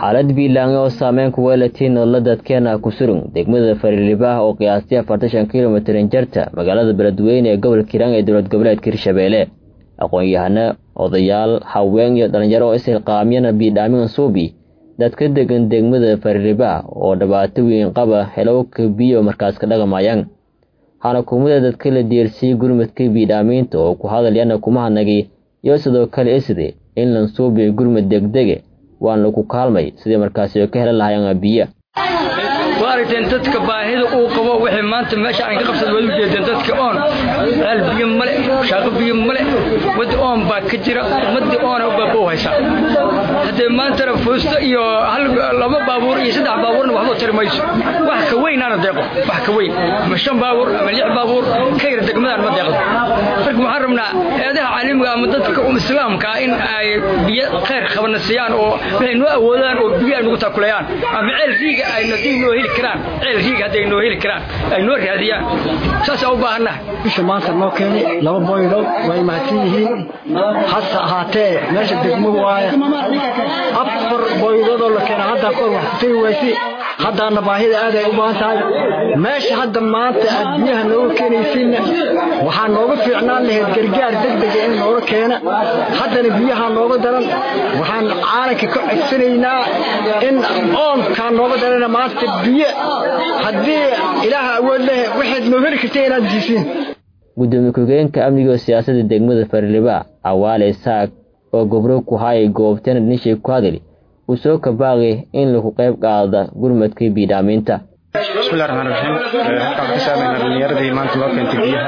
xaalad biilaange oo saameyn ku weelatay nolola dadkeena ku surung degmada fariilibaah oo qiyaastii afartan kilomitrin jarta magaalada beledweyne ee gobolka hiiraan ee dowlad goboleedka hirshabeelle aqoon-yahano odayaal haween iyo dhalinyaro oo ishilqaamyana biidhaamin suubi dadka degan degmada fariilibaah oo dhibaato weyn qaba helowka biyo markaas ka dhaqamayaan waxaana kumida dadka la diirsiyey gurmadka biidhaamiinta oo ku hadalyana kuma hadnagi iyo sidoo kale isde in lansuubiyo gurmad degdege waan lagu kaalmay sidii markaasi ka helan lahayaan biyo waa aragteen dadka baahida uu qabo wixii maanta meesha aan ka qabsada waad u jeedeen dadka oon ceel biyo male shaaqo biyo male waddi oon baa ka jira ummadii oona u baaba u haysaa haddee maantana foosto iyo hal laba baabuur iyo saddex baabuurna waxba tiri mayso wax ka weyn aana deeqo wax ka weyn ama shan baabuur ama lix baabuur ka yar degmadaan ma deeqdo marka waxaan rabnaa eedaha caalamiga ama dadka islaamka in ay biyo khayr qabana siiyaan oo waxay noo awoodaan oo biyo ay nagu taakulayaan ama ceel riiga ay nadii noo heli karaan ceel riiga hadday noo heli karaan ay noo raadiyaan saas u baahannaha bisha maanta noo keenay laba boylood way mahadsan yihiin hase ahaatee meesha degmo waaye afar boyloodoo la keena haddaa kor wax kutagi waysi haddaana baahida aad ay u baahan tahay meesha hadda maanta aad biyaha nooga keenaysiinna waxaa nooga fiicnaan lahayd gargaar degdega in nooga keena haddana biyaha nooga daran waxaan caalanka ka codsanaynaa in oonkaa nooga darana maanta biyo haddii ilaaha awood leh waxaad noo heli karta inaad diisiin gudoomiye ku-xigeenka amniga oo siyaasadda degmada fariiliba awaale saag oo gobro ku hayay goobtana dhinishay ku hadali uu soo kabaaqi in lagu qayb qaada gurmadka biidhaaminta bismillahi raxmaan raxiim halkaan ka saamaynaa dhalinyaradii maanta loo keentay biyaha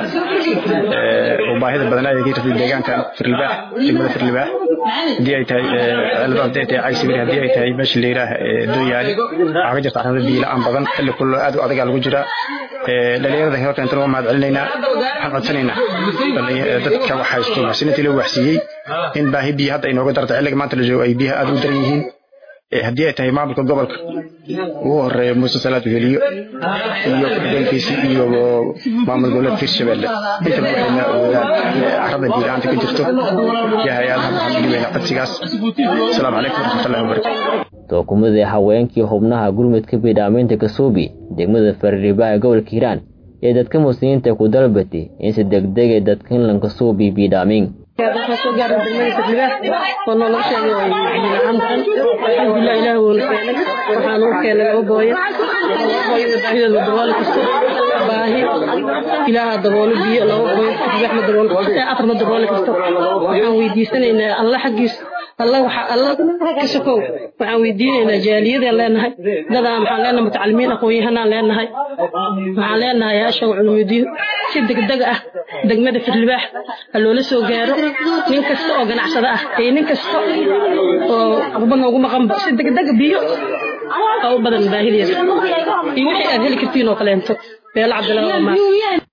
oo baahida badan ay ka jirtay deegaanka firlibaax degmada firlibaax haddii ay tahay ceelba haddii ay tahay cagsibir haddii ay tahay meesha leeraah dooyaali waxaa ka jirta arrimada biyo la-aan badan xilli kullo aad u adagaa lagu jiraa dhalinyarada helo keentana waa mahad celinaynaa waxaan codsanaynaa dadka wax haysto maxsiniintii loo waxsiiyey in baahi biyo hadda ay nooga darta xilliga maanta la joogo ay biyaha aad u daran yihiin haddii ay tahay maamulka gobolka ugu horeeya muuse salaad weheliyo iyo kuxigeenkiisi iyo maamul goboleedka hirshabelle intaba waxayna awoodaan carrada biyo-la'aanta ka jirto iyo hay-adaha waxaan udhibayna codsigaas asalaamu calaykum waraxmatullahi wabarakatu tookumadii haweenkii xubnaha gurmudka biidhaaminta kasuubi degmada fariiribaha ee gobolka hiiraan ee dadka muslimiinta ku dalbatay in si degdega dadka inlan kasuubi biidhaamin waxaa soo gaaray degmada fadlibaah oo noola sheegay way biyo-la'aan alxamdulilah ilaah wuuna keenay waxaa nagu keenay laba booyo booyada baahideeda dabooli kasto baahi ilaaha daboolo biyo laba booyo fadlibax ma daboolo afar ma dabooli kasto waxaan weydiisanaynaa alla xaggiis alla waxa alla ka sokow waxaan weydiinaynaa jaaliyadaan leenahay dadaan waxaan leenahay mutacalimiin aqoon-yahanaan leenahay waxaan leenahay yaashan culumudiin si degdeg ah degmada firlibaax ha loola soo gaaro nin kasta oo ganacsada ah iyo nin kasta oo waxba noogu maqanba si degdega biyo oo u badan baahideeda iyo wixii aad heli kartiin oo kaleento beelo cabdilaa